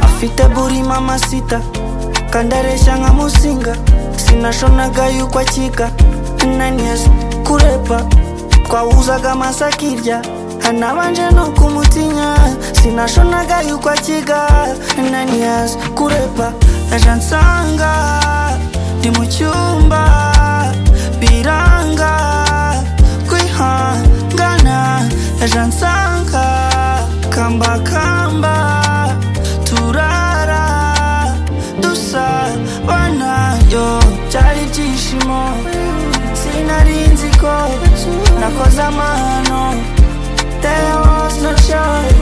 afite buri mamasita kandi areshya nka musinga sinashonaga yuko akika naniyesi kurepa twawuzaga amaso akirya hanabanje no kumutinya sinashonaga yuko akiga naniyesi kurepa aje ansanga ndi mu cyumba biranga kwihangana aje ansanga kambakamba turara dusabana yo byari ibyishimo sinarinzi ko nakoze amahano there was no child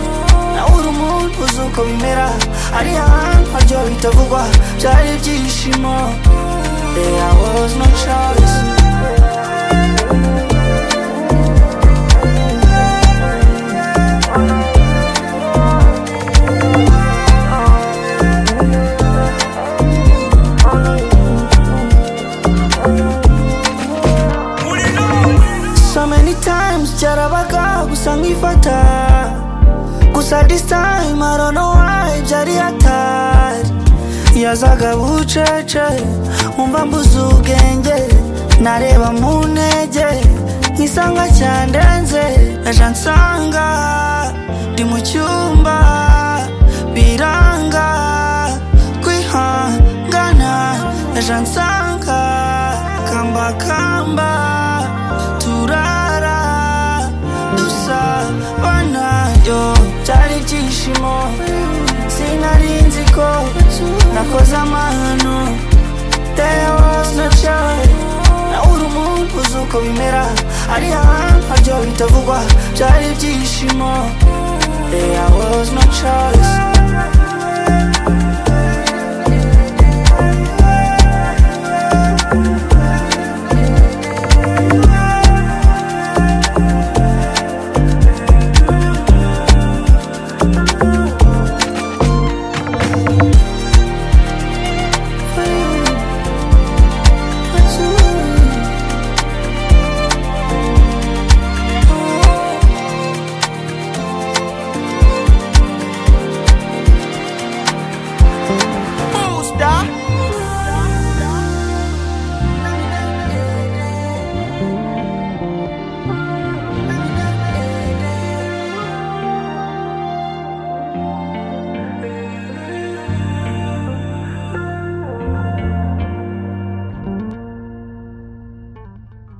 nawe uri umuntu uzi uko bimera ari ahantu haryo bitavugwa byari ibyishimo there was no choice so many times byarabaga gusa nkifata gusa this time I don't know why byari hatari yazaga bucece nkumva mbuze ubwenge nareba mu ntege nkisanga cyandenze aje ansanga ndi mu cyumba biranga kwihangana aje ansanga kambakamba turara dusabana yo byari ibyishimo sinarinzi ko nakoze amahano there was no child nawe uri umuntu uzi uko bimera ari ahantu haryo bitavugwa byari ibyishimo there was no choice